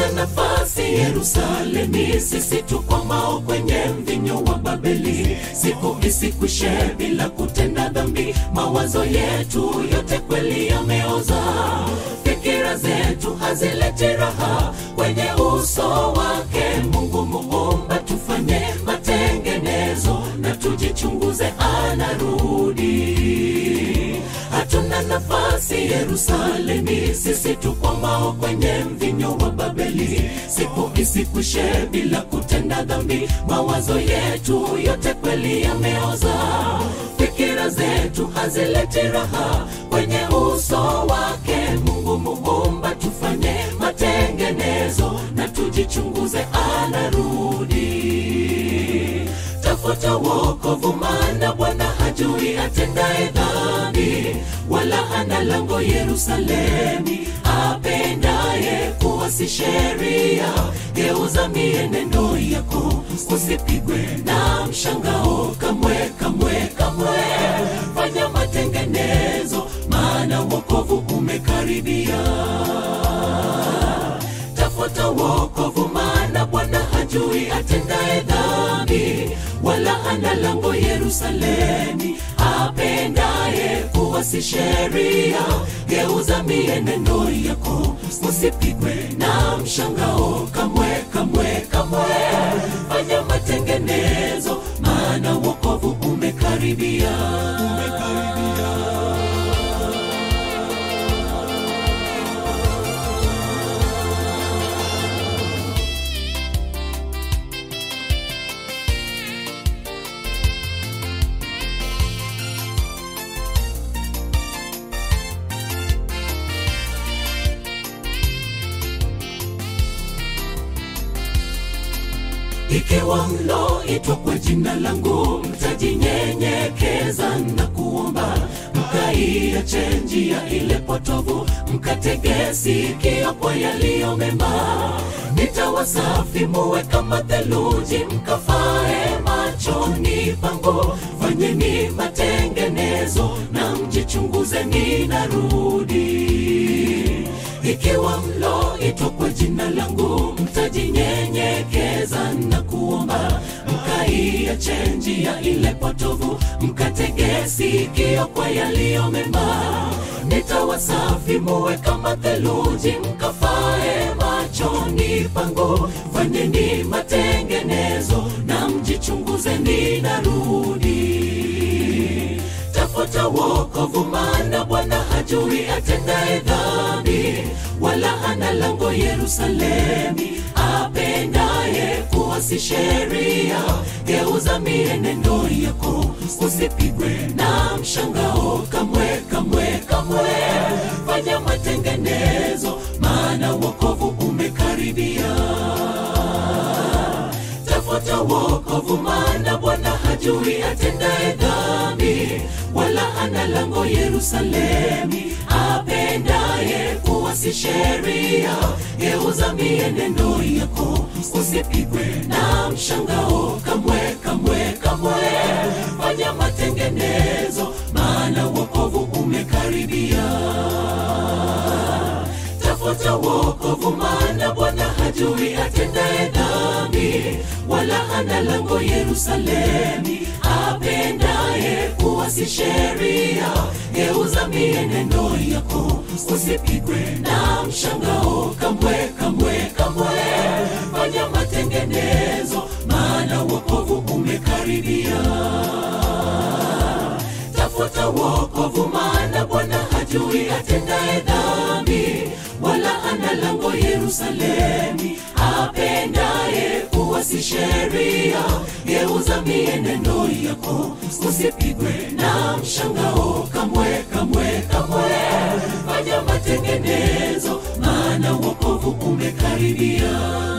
hatuna nafasi Yerusalemi, sisi tukwamao kwenye mvinyo wa Babeli. Siku isikwishe bila kutenda dhambi, mawazo yetu yote kweli yameoza, fikira zetu hazileti raha kwenye uso wake Mungu Muumba. Tufanye matengenezo na tujichunguze, anarudi. Hatuna nafasi Yerusalemi, sisi tukwamao kwenye mvinyo wa Babeli. Siku isikwishe bila kutenda dhambi, mawazo yetu yote kweli yameoza, fikira zetu hazileti raha kwenye uso wake Mungu Muumba. Tufanye matengenezo na tujichunguze, anarudi. Tafuta wokovu, maana Bwana hajui atendaye dhambi, wala hana lango Yerusalemi. Apendaye kuasi sheria, geuza mienendo yako, usipigwe na mshangao kamwe, kamwe, kamwe. Fanya matengenezo, maana wokovu umekaribia. Tafuta wokovu, maana Bwana hajui atendaye dhambi, wala hana lango Yerusalemi. Apendaye kuasi sheria, geuza mienendo yako, usipigwe na mshangao kamwe, kamwe, kamwe. Fanya matengenezo, maana wokovu umekaribia, umekaribia. Ikiwa mloitwa kwa jina langu, mtajinyenyekeza na kuomba, mkaiache njia ile potovu, mkatege sikio kwa yaliyo mema. Nitawasafi muwe kama theluji, mkafae machoni pangu. Fanyeni matengenezo na mjichunguze, ninarudi. Ikiwa mloitwa kwa jina langu, mtajinyenyekeza na kuomba, mkaiache njia ile potovu, mkatege sikio kwa yaliyo mema. Nitawasafi muwe kama theluji, mkafae machoni pangu. Fanyeni matengenezo na mjichunguze, ninarudi. Tafuta wokovu, maana Bwana hajui atendaye dhambi, wala hana lango Yerusalemi. Apendaye kuasi sheria, geuza mienendo yako, usipigwe na mshangao kamwe, kamwe, kamwe. Fanya matengenezo, maana wokovu umekaribia. Tafuta wokovu, maana Bwana hajui atendaye dhambi, wala hana lango Yerusalemi. Apendaye kuasi sheria, geuza mienendo yako, usipigwe na mshangao kamwe, kamwe, kamwe. Fanya matengenezo, maana wokovu umekaribia. Tafuta wokovu, maana Bwana hajui atendaye dhambi, wala hana lango Yerusalemi. Apendaye kuasi sheria, geuza mienendo yako, usipigwe na mshangao kamwe, kamwe, kamwe. Fanya matengenezo, maana wokovu umekaribia. Tafuta wokovu, maana Bwana hajui atendaye dhambi, wala hana lango Yerusalemi. Apendaye kuasi sheria, geuza mienendo yako, usipigwe na mshangao kamwe, kamwe, kamwe. Fanya matengenezo, maana wokovu umekaribia.